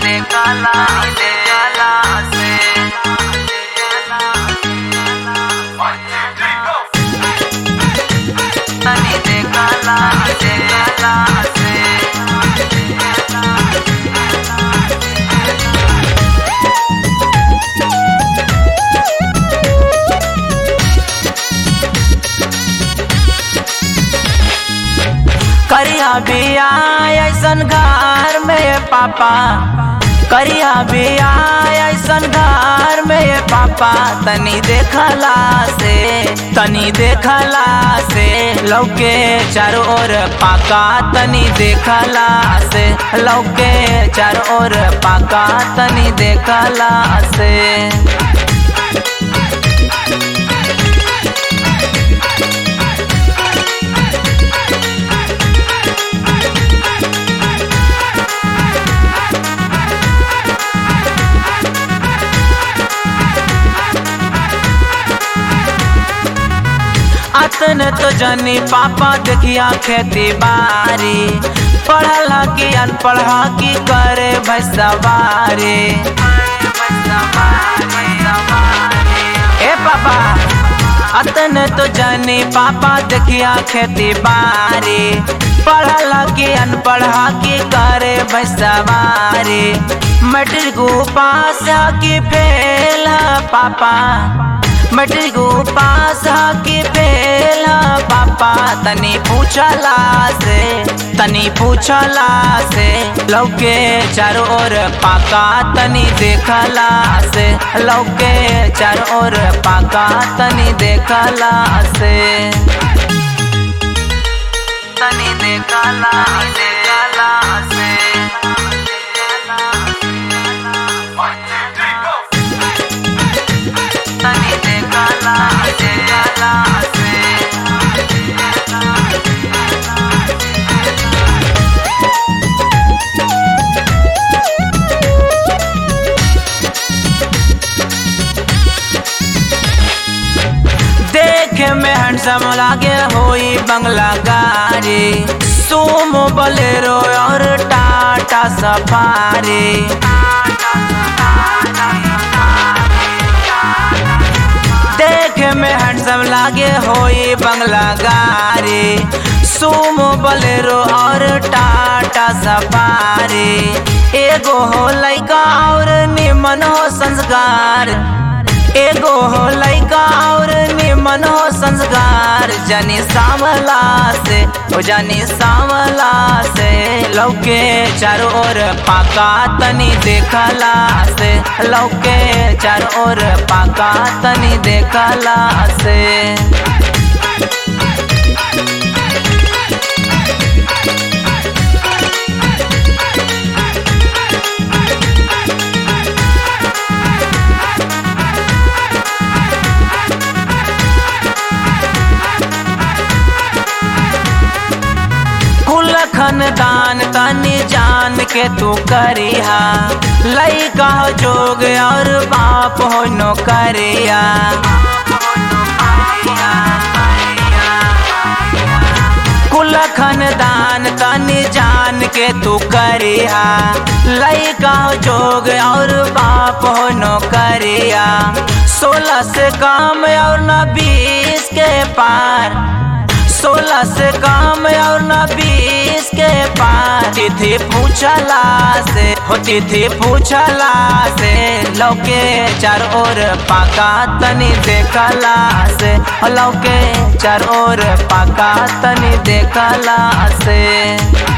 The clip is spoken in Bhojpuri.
देखला देखला से तनी देखला देखला से करिया बिया ऐसन घर में पापा करिया बिया ऐसन घर में पापा तनी देखला से तनी देखला से लौके चारों ओर पाका तनी देखला से लौके चारों ओर पाका तनी देखला से अतन तो जनी पापा देखिया खेती बारी पढ़ला की अनपढ़ा की करे भैसवारी ए पापा अतन तो जनी पापा देखिया खेती बारी पढ़ला की अनपढ़ा की करे भैसवारी मैट्रिक पास की फेल पापा मैट्रिक पास की फेल पापा तनी पूछला से तनी पूछला से लौके चारों ओर पाका तनी देखला से लौके चारों ओर पाका तनी देखला से तनी देखला देखला से तनी देखला देखला से देखे में हैंडसम लागे होई बंगला गाड़ी सुमो बलेरो और टाटा सफारी देखे में हैंडसम लागे होई बंगला गाड़ी सुमो बलेरो और टाटा सफारी एगो हो लइका और निमन हो संस्कार एगो हो लइका और निमन हो संस्कार जानी सावला से ओ जानी सावला से लौके चारों ओर पाका तनी देखला से लौके चारों ओर पाका तनी देखला से कुल खानदान तनी जान के तू करिहा लइका हो जोग और बाप हो नौकरिया कुल खानदान तनी जान के तू करिहा लइका हो जोग और बाप हो नौकरिया सोलह से काम और न बीस के पार सोलह से काम और न बीस के पार तिथि पूछला से हो तिथि पूछला से लौके चार ओर पाका तनी देखला से हो लौके चार ओर पाका तनी देखला से